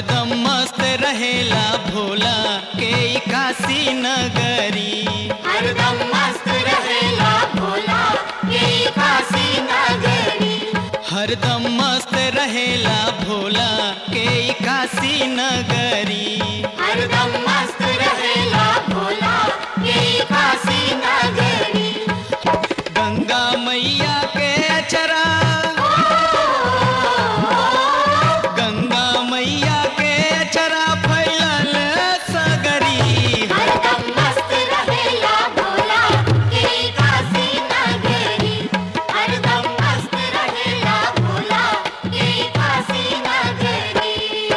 हरदम मस्त रहेला भोला के ई काशी नगरी हरदम मस्त रहेला भोला के काशी नगरी हरदम मस्त रहेला भोला के ई काशी नगरी हरदम मस्त रहेला भोला के काशी नगरी गंगा मैया के अचरा गंगा मैया के अचरा फैलल सगरी हरदम मस्त रहेला भोला के काशी नगरी हरदम मस्त रहेला भोला के काशी नगरी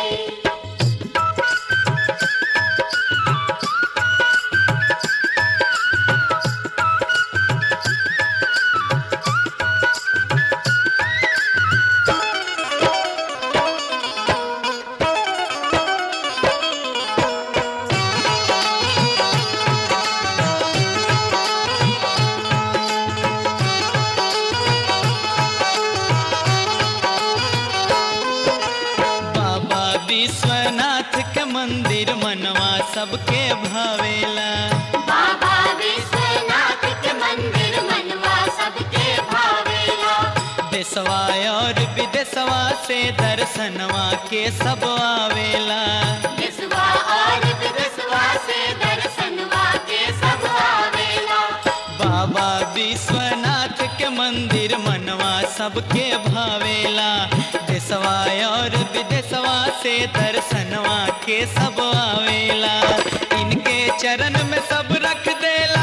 बाबा विश्वनाथ के मंदिर मनवा सबके भावेला बाबा विश्वनाथ के मंदिर मनवा सबके भावेला देशवा और विदेशवा से दर्शनवा के सब आवेला विश्वा और विदेशवा से दर्शनवा के सब आवेला बाबा विश्वनाथ के मंदिर मनवा सबके भावेला देशवा और विदेशवा से दर्शनवा के सब आवेला इनके चरण में सब रख देला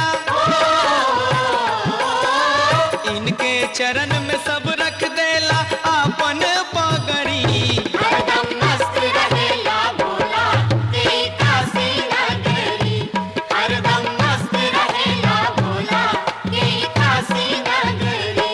इनके चरण में सब रख देला आपन पगड़ी हरदम मस्त रहेला भोला के काशी नगरी हरदम मस्त रहेला भोला के काशी नगरी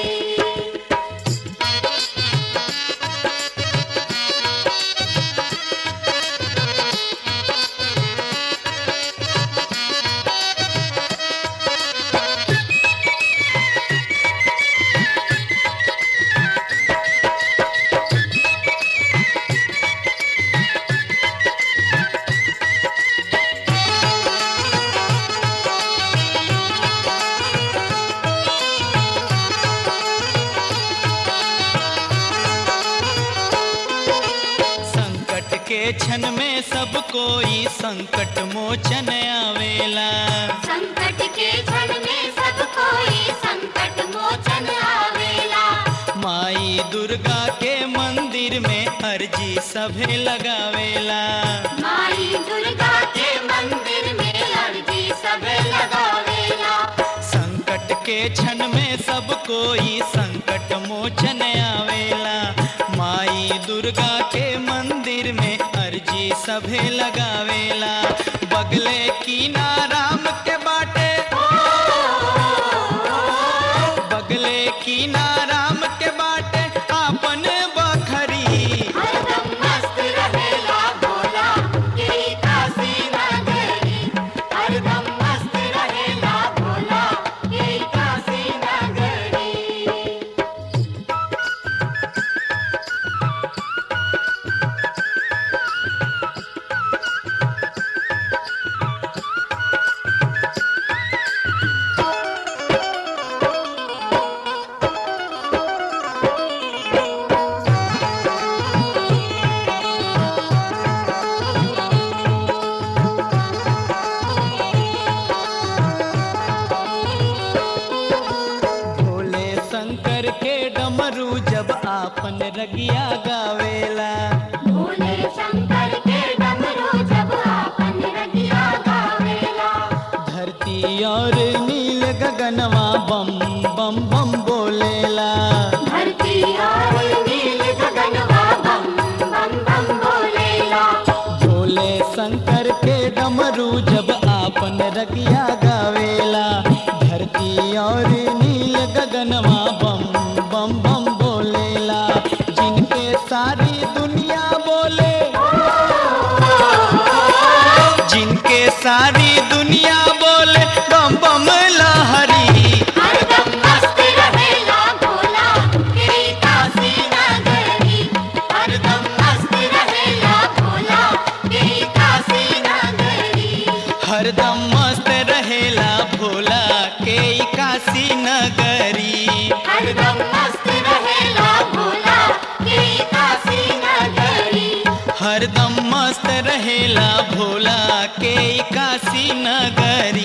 संकट के क्षण में सब कोई संकट मोचन आवेला संकट के क्षण में सब कोई संकट मोचन आवेला माई दुर्गा के मंदिर में अर्जी सभे लगावेला माई दुर्गा के मंदिर में अर्जी सब लगावेला संकट के क्षण में सब कोई संकट मोचन आवेला माई दुर्गा के मंदिर में अर्जी सभे लगावेला बगले की नाराम के बाटे बगले की नाराम के बाटे आपन बखरी हरदम मस्त रहेला भोला के काशी नगरी हरदम मस्त रहेला भोला के काशी नगरी भोले शंकर के डमरू जब आपन रगिया गावेला भोले शंकर के डमरू जब आपन रगिया गावेला धरती और नील गगनवा बम बम बम बोलेला धरती और नील गगनवा बम बम बम बोलेला भोले शंकर के डमरू जब आपन रगिया गावेला धरती और नील गगनवा बम बम बम बोलेला जिनके सारी दुनिया बोले जिनके सारी दुनिया बोले बम बम लहरी हरदम मस्त रहेला भोला के काशी नगरी हरदम मस्त रहेला भोला रहेला भोला के काशी नगरी